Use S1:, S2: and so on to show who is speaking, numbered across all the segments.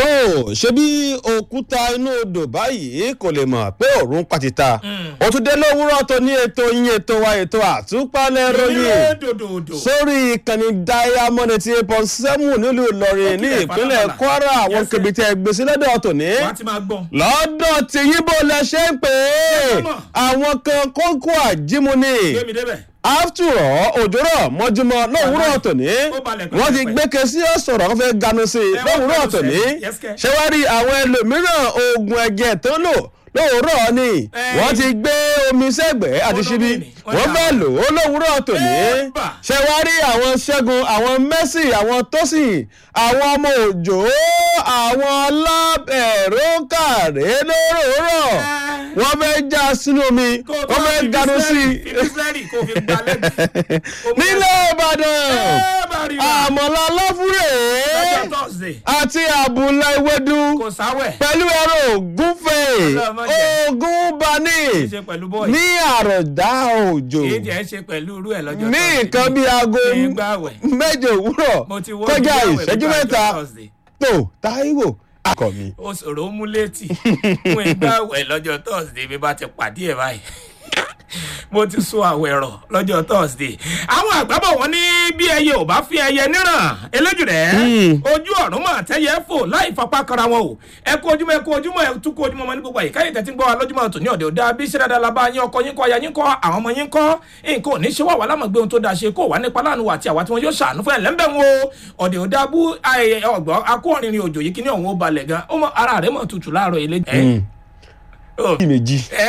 S1: tó ṣebí òkúta inú odò báyìí kò lè mọ̀ pé òórùn pàtìta ó tún dé lówùúrọ̀ tó ní ètò yín ètò wa ètò àtúpalẹ̀ ròyìn
S2: dòdòdò.
S1: sórí ìkànnì diamond eighty eight point seven nílùú ìlọrin ní
S2: kílẹ̀
S1: ìpínlẹ̀
S2: falafala.
S1: kwara àwọn
S2: Yes, sir.
S1: kebìtì ẹgbẹ́sí lọ́dọ̀ tòní
S2: wọ́n á ti máa gbọ́n.
S1: lọ́dọ̀ tí yíbo lẹ ṣe ń pè é
S2: mọ̀.
S1: àwọn kan kókó àjímúni
S2: gbé mi débẹ̀.
S1: after all òjòrò mọ́júmọ́ lówùúrọ̀ tòní
S2: Ó balẹ̀
S1: wọ́n ti
S2: pẹ́pẹ́pẹ́.
S1: gbé kesí ọ̀sọ̀rọ̀ wọ́n fẹ́ ganu sí i
S2: Ẹ wọ́n
S1: lówùúrọ̀
S2: gbẹ́nu
S1: tòní
S2: sẹ́yìn. Yes, kẹ́.
S1: ṣé wàá rí àwọn ẹlòmíràn oògùn ẹ̀jẹ̀ tó ń lò lówùúrọ̀ ni
S2: Ẹ.
S1: wọ́n ti gbé omi sẹ́gbẹ̀ẹ́ àti
S2: Ó
S1: ṣíbí
S2: lómi ni. Wọ́n
S1: wọ́n
S2: dà
S1: fẹ́ lò ó lówùúrọ̀ tòní
S2: Ẹ́bà.
S1: ṣé wàá rí àwọn ṣẹ́gun àwọn mẹ́sì àwọn tósìn àwọn ọmọ òjò àwọn alábẹ̀rọ kàrẹ́ lóròórọ̀
S2: Ẹ́.
S1: wọ́n fẹ́ já sínú omi
S2: Kó o tó
S1: wọ́n fẹ́
S2: fi
S1: ganu sí i
S2: bísílẹ́rì- fi bísílẹ́rì kó o fi gba lẹ́gbẹ̀ẹ́.
S1: nílẹ̀ ìbàdàn
S2: Ẹ́, bá rí wa.
S1: àmọ̀lá láfúrè
S2: lọ́jọ́ Thursday.
S1: àti àbúlá ewédú
S2: kò sáwẹ̀.
S1: pẹ̀lú ẹ̀rọ ògúnfẹ̀
S2: Ọlọ́run má jẹ́.
S1: ogun bani
S2: kì í ṣe pẹ̀lú bọ́ọ̀lù.
S1: ní àròdá òjò
S2: kì í jẹ́ ṣe pẹ̀lú irú ẹ̀ lọ́jọ́
S1: ní
S2: Thursday.
S1: nǹkan bíi aago
S2: Nígbà àwẹ̀.
S1: mẹ́jọ òwúrọ̀
S2: mo ti wọ́n
S1: kọjá
S2: nígbà àwẹ̀
S1: ìṣẹ́jú
S2: nígbà
S1: mẹ́ta
S2: ọjọ́ Thursday.
S1: tó táíwò akọ mi.
S2: ó ṣòro mú létí fún ìgbà àwẹ̀ lọ́jọ́ Thursday bí bá ti pàdé ẹ̀ báyìí mo ti sún àwẹ̀ rọ̀ lọ́jọ́ Thursday àwọn àgbàbọ̀ wọn ní bí ẹyẹ ò bá fi ẹyẹ níràn eléjìrẹ́ ojú ọ̀run mọ̀ tẹ́yẹ fò láì fapá kanra wọn o ẹ kú ojúmọ́ ẹ kú ojúmọ́ ẹ tún kú ojúmọ́ ọmọ ní gbogbo àyíká yìí tẹ́tí ń gbọ́ wa lójúmọ́ tòní ọ̀dẹ̀ òdà bí ṣẹ́ dáadáa labá yín ọkọ yín kọ́ aya yín kọ́ àwọn ọmọ yín kọ́ nǹkan ò ní ṣe wà wà lámọ̀gbé ohun tó dáa ṣe kó wà nípa láàánú wa àti àwa tí wọn yóò ṣàánú fún ẹ lẹ́ńbẹ̀ wọn o ọ̀dẹ̀ òdà bú ọgbọ́n akórinrin òjò yìí kíní ọ̀hún ó balẹ̀ gan ó mọ ara rẹ̀ mọ̀ tutù láàárọ̀ ilé. ẹ
S1: bí méjì
S2: ẹ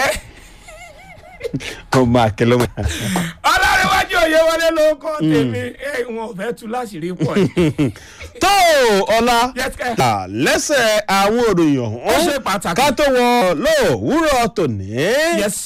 S1: ọmọ akẹlẹmọ.
S2: ọlọ́rẹ̀wájú òye wọlé ló kọ́ tèmi ẹ wọn ò fẹ́ tu láṣìírí pọ̀ yìí.
S1: tó ọlá
S2: Yes, sir.
S1: là lẹ́sẹ̀ àwọn òròyìn
S2: ó ṣe
S1: ọ̀hún
S2: pàtàkì.
S1: ká tó wọ lówùúrọ̀ tòní.
S2: yes.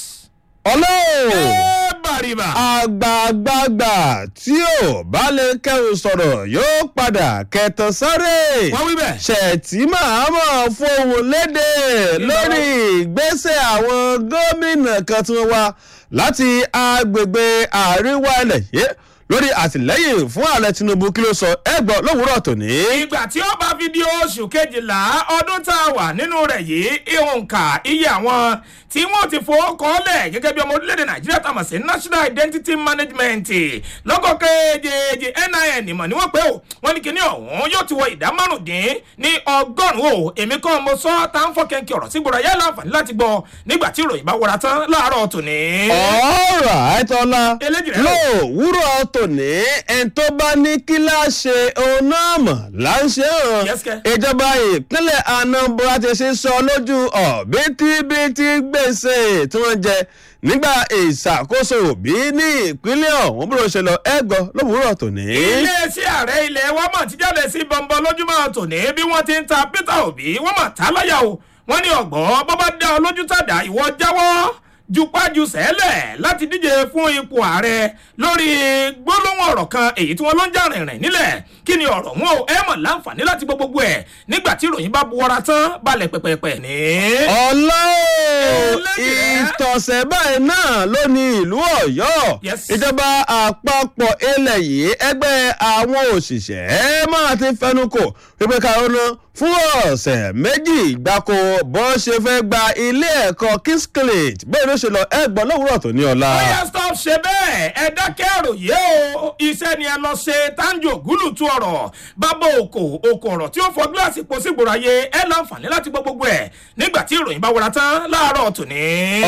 S1: ọlọ́ọ̀
S2: ẹ bàrìbà.
S1: àgbààgbàgbà tí ò bá lè kẹrù sọ̀rọ̀ yóò padà kẹtàn sáré
S2: wọ́n wí bẹ́ẹ̀.
S1: ṣètì máa fohùn léde lórí ìgbésẹ̀ àwọn gómìnà kan tí wọ́n wá láti agbègbè àríwá ilẹ̀ yìí lórí àtìlẹ́yìn fún ààrẹ tinubu kí ló sọ ẹgbọ́n lówùúrọ̀ tòní.
S2: ìgbà tí ó bá fi di oṣù kejìlá ọdún tá a wà nínú rẹ̀ yìí ìhùnkà iye àwọn tí wọ́n ti fowó kọ́lẹ̀ gẹ́gẹ́ bí ọmọ orílẹ̀-èdè nàìjíríà tá a mọ̀ sí national identity management lọ́kọ̀ kejì nin mọ̀ ni wọ́n pé o wọ́n ní kíní ọ̀hún yóò ti wọ ìdá márùndín ní ọgọ́rùn-ún o èmi kan mo sọ tá à ń fọ́ kẹ́ńkì ọ̀rọ̀ sígboro ayé láǹfààní láti gbọ́ nígbà tí ìròyìn bá wọra tán láàárọ̀ tòní.
S1: ọ̀rọ̀ àìtọ́lá
S2: Eléjì rẹ̀.
S1: lówùúrọ̀ tòní ẹni tó bá ní kí láṣẹ òun náà mọ̀ láṣẹ hàn
S2: Yes, kẹ́.
S1: ìjọba ìpínlẹ̀ anambra ti ṣe sọ lójú ọ̀bítíbitì gbèsè tí wọ́n jẹ nígbà ìṣàkóso òbí ní ìpínlẹ̀ ọ̀hún bí wọ́n ṣe lọ ẹ̀gbọ́ lówùúrọ̀ tòní.
S2: iléeṣẹ́ ààrẹ ilẹ̀ wa mọ̀ ti jáde sí bọ́ńbọ́ lójúmọ́ tòní bí wọ́n ti ń ta peter obi wọ́n mọ̀ tá láyà o wọ́n ní ọ̀gbọ́n bọ́ bá dá ọ lójú tàdá ìwọ jáwọ́ jupájú sẹ́lẹ̀ láti díje fún ipò ààrẹ lórí gbólóhùn ọ̀rọ̀ kan èyí tí wọ́n ló ń jà rìnrìn nílẹ̀ kí ni ọ̀rọ̀ wọn ò ẹ mọ̀ láǹfààní láti gbọ́ gbogbo ẹ̀ nígbà tí ìròyìn bá buwọ́ra tán balẹ̀ pẹ̀pẹ̀pẹ̀ ní.
S1: ọlá o
S2: Eléyìí rẹ̀.
S1: ìtọ̀sẹ̀ báyìí náà ló ní ìlú ọ̀yọ́
S2: Yes.
S1: ìjọba àpapọ̀ ilẹ̀ yìí ẹgbẹ́ àwọn òṣìṣẹ́ máa ti fẹnu kò pípẹ́ karùn-ún fún ọ̀sẹ̀ méjì gbáko bó ṣe fẹ́ gba ilé ẹ̀kọ́ kingsclade bẹ́ẹ̀ ló ṣe lọ ẹgbọ́n lówùúrọ̀ tó ní ọ̀la.
S2: bóyá stop ṣe bẹ́ẹ̀ ẹ dákẹ́ àròyé o iṣẹ́ ni ẹ lọ ṣe tanjo gúlù tú ọ̀rọ̀ bábọ̀ òkò òkò ọ̀rọ̀ tí ó fọ gíláàsì pọ̀ sí gbòòrò ayé ẹ láǹfààní láti gbọ́ gbogbo ẹ̀ nígbà tí ìròyìn bá wọra tán láàárọ̀ tòní.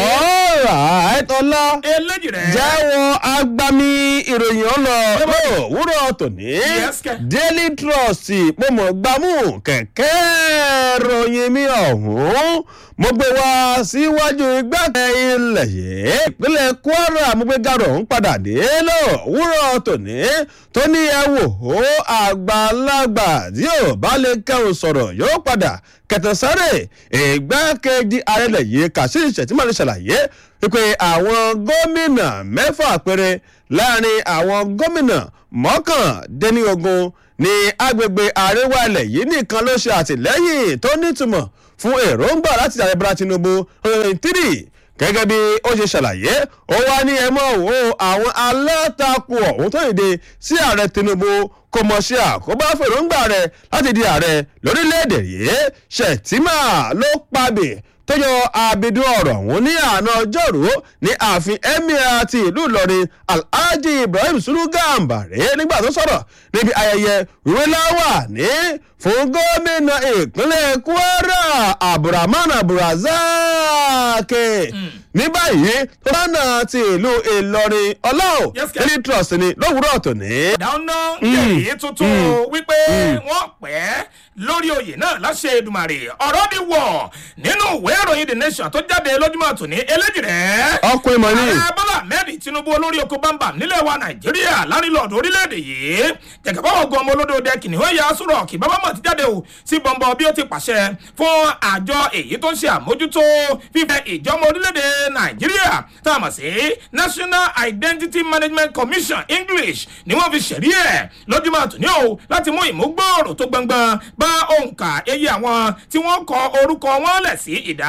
S1: ọ̀rọ̀ àìtọ́lá
S2: eléjì rẹ̀
S1: jẹ́wọ́ agbami ìròyìn ọlọ lówùúrọ̀ tòní
S2: Yes, kẹ́.
S1: daily trust mo mọ̀ gbámú kẹ̀kẹ́ ròyìn mi ọ̀hún mo gbé wá síwájú igbákẹ́ ilẹ̀ yìí ìpínlẹ̀ kwara mo gbé gàrọ̀ ń padà dé lówùúrọ̀ tòní tó ní ẹ wò ó àgbàlagbà tí ò bá lè kẹ́hùn sọ̀rọ̀ yóò padà kẹtẹsáré ìgbákejì ààrẹ yìí kàṣíṣe ṣètìmọ́ ní ṣàlàyé wípé àwọn gómìnà mẹ́fà péré láàrin àwọn gómìnà mọ́kàndínlógún ní agbègbè àríwá ilẹ̀ yìí nìkan ló ṣe àtìlẹ́yìn tó nítumọ̀ fún èròǹgbà láti ààrẹ bọ́lá tinubu tírì gẹ́gẹ́ bí ó ṣe ṣàlàyé ó wá ní ẹ mọ̀ wo àwọn alátakò ọ̀hún tó yìí sí ààrẹ tinubu kò mọ̀ ṣe àkóbá fèròǹgbà rẹ̀ láti di ààrẹ lórílẹ̀‐èdè yìí ṣètìmá ló pabì tó yọ abidun ọ̀rọ̀ ọ̀hún ní àná ọjọ́rú ní ààfin emir ti ìlú ìlọrin alhaji ibrahim sulu gambare nígbà tó sọ̀rọ̀ níbi ayẹyẹ ìwé láwà ní fún gómìnà ìpínlẹ̀ kwara abdulrahman abdulrazak ní báyìí lọ́nà ti ìlú ìlọrin ọlọ́ọ̀
S2: Yes, sir.
S1: daily trust ni lówùúrọ̀ tòní.
S2: dáná yẹ̀yí tuntun wípé wọ́n pẹ́ lórí oyè náà láṣẹ Èdùmàrè ọ̀rọ̀ ni wọ̀ nínú ìwé ìròyìn the nation tó jáde lójúmọ́ tòní eléjìrẹ́.
S1: ọkùnrin mọ̀ ní.
S2: ààrẹ bọ́lá ahmed tinubu olórí oko bámbam nílẹ̀ wa nàìjíríà lárìlọ́ọ̀dù orílẹ̀-èdè yìí jẹ̀gẹ̀bá ọgọ́ ọmọ olódò dẹ kìnìún ẹ̀yà sọ̀rọ̀ kì bàbá mọ̀ ti jáde o sí bọ̀m̀bọ̀ bí ó ti pàṣẹ fún àjọ èyí tó ń ṣe àmójútó fífẹ́ ìjọmọ orílẹ̀-èdè nàìjíríà tá a mọ̀ sí national identity management commission english ni wọ́n fi ṣẹ̀rí ẹ̀ lójúmọ́ àtúnyẹ o láti mú ìmúgbòòrò tó gbọngbọn bá òǹkà eye àwọn tí wọ́n kọ orúkọ wọn lẹ̀ sí ìdá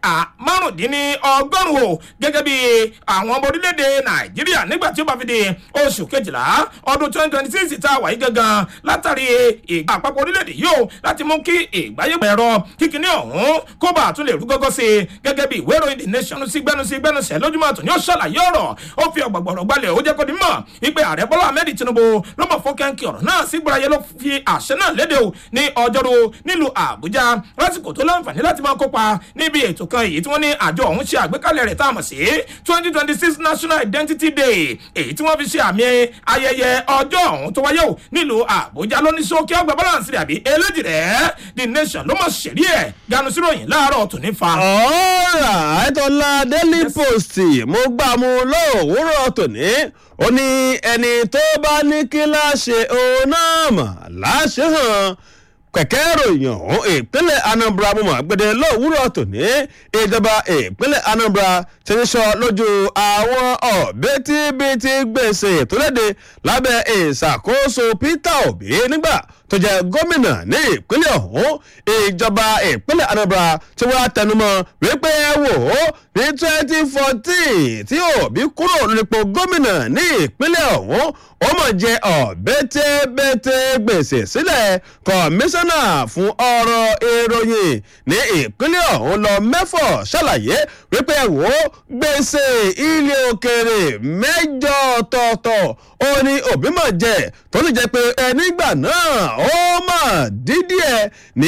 S2: márùndínlọ́gọ́rùn-ún o gẹ́gẹ́ bí àwọn ọmọ orílẹ̀-èdè nàìjíríà nígbà tí ó bá fi di oṣù kejìlá ọdún twenty twenty six tá a wà yí gangan látàrí ìgbà àpapọ̀ orílẹ̀-èdè yìí o láti mú kí ìgbáyégbà ẹ̀rọ kíkiní ọ̀hún kó bá a tún lè rú gọ́gọ́ sí i gẹ́gẹ́ bí ìwé ìròyìn the nation sí gbẹ́nu sí gbẹ́nu sẹ́ lójúmọ́ àtún yóò ṣàlàyé ọ̀rọ̀ ó fi ọ̀gbọ̀gbọ̀rọ̀ gbalẹ̀ ó jẹ́ kó di mọ̀ wípé ààrẹ bọ́lá ahmed tinubu ló mọ̀ fún kẹ́ńkì ọ̀rọ̀ náà sí gbọ́ráyé ló fi àṣẹ náà léde o ní ọjọ́rú nílùú àbújá lásìkò tó láǹfààní láti máa kópa níbi ètò kan èyí tí wọ́n ní àjọ ọ̀hún ṣe àgbékalẹ̀ rẹ̀ tá a mọ̀ sí twenty twenty six national identity day èyí tí wọ́n fi ṣe àmì ayẹyẹ ọjọ́ ọ̀hún tó wáyé o nílùú àbújá lóní sókè ọgbà balance rẹ̀ àbí eléjì rẹ̀ the nation ló mọ̀ ṣẹ̀rí ẹ̀ ganu síròyìn láàárọ̀ tòní fa.
S1: ọ̀rà ẹ̀tọ́lá daily post mo gbà mú lówùúrọ̀ tòní ó ní ẹni tó bá ní kí láṣẹ òun náà mà láṣẹ hàn kẹ̀kẹ́ ìròyìn ọ̀hún ìpínlẹ̀ anambra mo mọ̀ gbẹdẹ lówùúrọ̀ tòní ìjọba ìpínlẹ̀ anambra ti ń sọ lójú àwọn ọ̀bẹ́tíbitì gbèsè tó léde lábẹ́ ìṣàkóso peter obi nígbà tó jẹ gómìnà ní ìpínlẹ̀ ọ̀hún ìjọba ìpínlẹ̀ anambra tí wọ́n tẹnumọ́ wípé ẹ wò ó ní twenty fourteen tí òbí kúrò nípò gómìnà ní ìpínlẹ̀ ọ̀hún ó mọ̀ jẹ ọ̀bẹ́tẹ́bẹ́tẹ́ gbèsè sílẹ̀ kọmíṣánná fún ọ̀rọ̀ ìròyìn ní ìpínlẹ̀ ọ̀hún lọ mẹ́fọ̀ ṣàlàyé wípé ẹ wò ó gbèsè ilé òkèrè mẹ́jọ ọ̀tọ̀ọ̀tọ̀ ó ní òbí mọ̀ jẹ tó sì jẹ́ pé ẹnígbà náà ó mọ̀ dídí ẹ̀ ní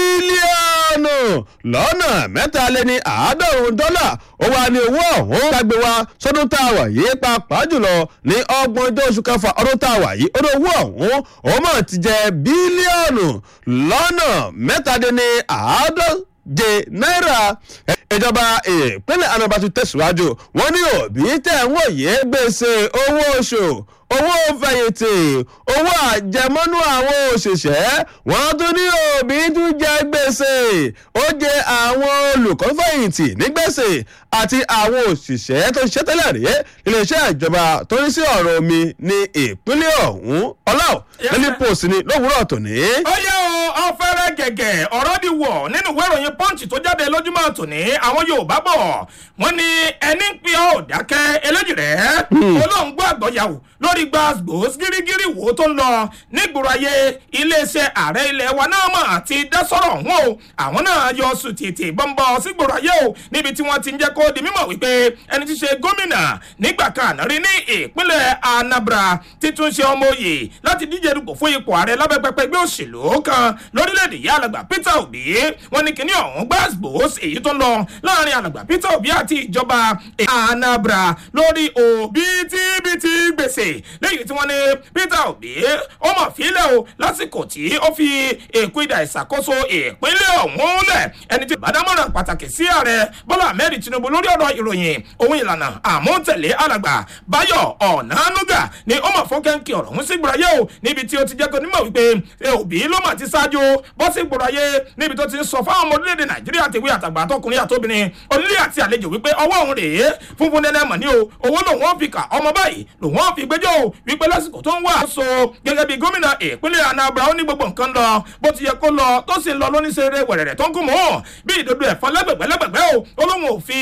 S1: mílíọ̀nù lọ́nà mẹ́ta lé ní àádọ́rùn-ún dọ́là ó wà ní owó ọ̀hún gbàgbé wa sọdún tá a wà yìí pàápàá jùlọ ní ọgbọ̀njọ́ oṣù kẹfà ọdún tá a wà yìí ó ní owó ọ̀hún ó mọ̀ ti jẹ bílíọ̀nù lọ́nà mẹ́tàdínní àádọ́je náírà ìjọba ìpínlẹ̀ anambra tún tẹ̀síwájú wọ́n ní òbí tẹ̀ ń wòye gbèsè owó oṣù owó fẹ̀yìntì owó àjẹmọ́nú àwọn òṣìṣẹ́ wọ́n tún ní òbí tún jẹ gbèsè ó jẹ àwọn olùkọ́ fẹ̀yìntì ní gbèsè àti àwọn òṣìṣẹ́ tó ṣiṣẹ́ tẹ́lẹ̀ rí iléeṣẹ́ ìjọba tó ní sí ọ̀rọ̀ omi ní ìpínlẹ̀ ọ̀hún ọláò lẹ́ni post ni lówùúrọ̀ tòní.
S2: ó yẹ o ọfẹrẹ gẹgẹ ọ̀rọ̀ di wọ̀ nínú ìwé ìròyìn punch tó jáde lójúmọ́ tòní àwọn yorùbá bọ̀ wọ́n ní ẹni ń pin ọ́ dákẹ́ eléjì rẹ̀ olóhùn gbọ́ àgbọ̀yàwó lórí gbàgbós gírígírí wo tó ń lọ nígboro ayé iléeṣẹ́ ààrẹ ilẹ̀ wa náà mọ̀ àti dásọ̀rọ̀ wọn o àwọn náà yọ sùn tètè bọ́ńbọ́ sígboro ayé o níbi tí wọ́n ti ń jẹ́ kó di mímọ̀ wípé ẹni tí ṣe gómìnà nígbà kan àná rí ní ìpínlẹ̀ anambra títún ṣe ọmọ òye láti díje dupò fún ipò ààrẹ lábẹ́pẹ́pẹ́ ẹgbẹ́ òṣèlú kan lórílẹ̀‐èdè yìí alàgbà peter obi wọn ní kíní ọ̀hún gbàgbós èyí tó ń lọ láàrin alàgbà peter obi àti ìjọba anambra lórí òbítíbitì gbèsè lẹ́yìn tí wọ́n ní peter obi ó mọ̀ fílẹ̀ o lásìkò tí ó fi èkó ìdá ìṣàkóso ìpínlẹ̀ ọ̀hún lẹ̀ ẹni tí bàdámọ̀ràn pàtàkì sí ààrẹ bọ́lá ahmed tinubu lórí ọ̀rọ̀ ìròyìn ohun ìlànà àmúntẹ̀lé alàgbà báyọ̀ ọ̀nànúgà ni ó mọ̀ fún kẹ́ńkì ọ̀rọ̀ ọ̀hún sí gbòòràyè o níbi tí ó ti jẹ́ kó nímọ̀ wípé òbí ló mà ti ṣáájú bọ́ sí gbòòràyè níbi tó ti sọ fáwọn ọmọ orílẹ̀-èdè nàìjíríà tèwé àtàgbà àtọkùnrin àtobìnrin onílé àti àlejò wípé ọwọ́ òun rèé funfun nẹ́nẹ́ mọ̀ ní o owó lòun ó fi kà ọmọ báyìí lòun ó fi gbẹjọ́ o wípé lásìkò tó ń wà so gẹ́gẹ́ bí gómìnà ìpínlẹ̀ anambra ó ní gbogbo nǹkan lọ bó ti yẹ kó lọ tó sì ń lọ lóníṣẹ́rẹ́ wẹ̀rẹ̀rẹ̀ tó ń gún mọ́ bí ìdodo ẹ̀fọn lẹ́gbẹ̀gbẹ́ lẹ́gbẹ̀gbẹ́ o ó lóun ò fi